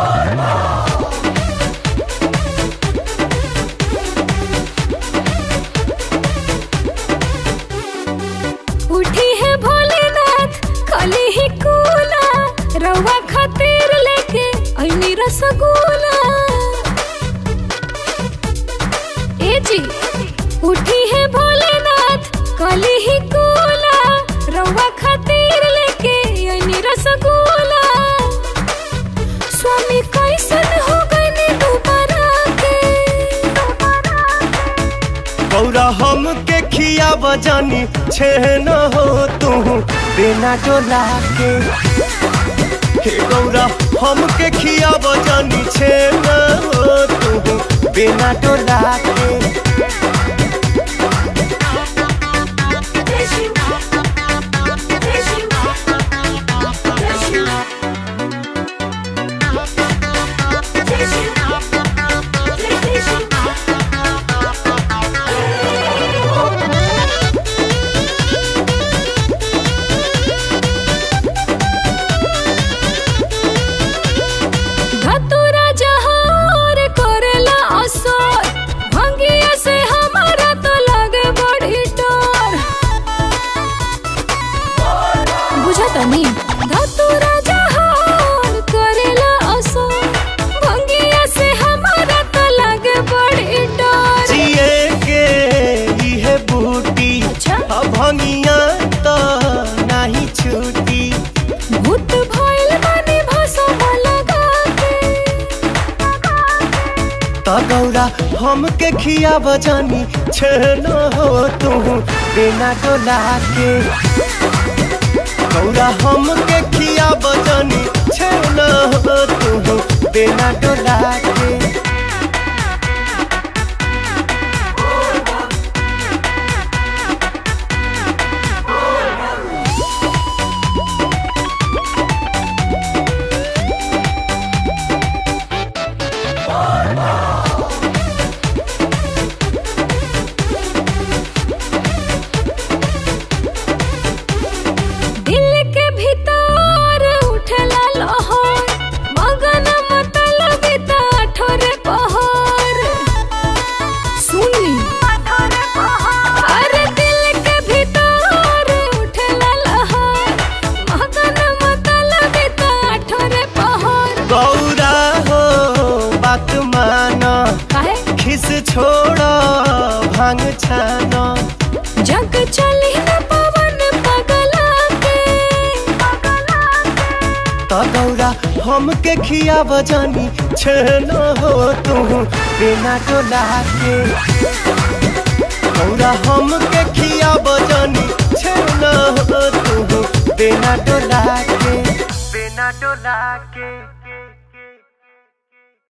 उठी है भोलेनाथ खाली ही कूला रवा खातिर लेके ऐनी रसगुल्ला ए जी उठी है भोलेनाथ खाली ही कूला रवा खातिर लेके ऐनी रसगुल्ला स्वामी कैसन हो गए दोबारा के गौरा हम के खिया बजानी छे न हो तू बिना डोला के हे गौरा हम के खिया बजानी छे न हो तू बिना डोला के धतुरा जहार करेला असर भंगिया से हमारा तो लगे बड़ी डर बुझा तनी धतुरा जहार करेला असर भंगिया से हमारा तो लगे बड़ी डर जिए के इहे बूटी अच्छा। अब भंगिया तो नहीं छूटी भूत भइल बानी भसम लगा के त गौरा हम के खिया बजानी छे न हो तू बिना डोला के गौरा हम के खिया बजानी छे न हो तू बिना डोला के दिल के भीतर उठला लहर मगन मतलब ठोरे पहर सुनी अरे दिल के भीतर उठला लहर मगन मतलब ठोरे पहर गौरा हो बात माना काहे खिस छोड़ भांग छाना जग चली न पवन पगला के त गौरा हम के खिया बजानी छे न हो तू बिना डोला के गौरा हम के खिया बजानी छे न हो तू बिना डोला के बिना डोला के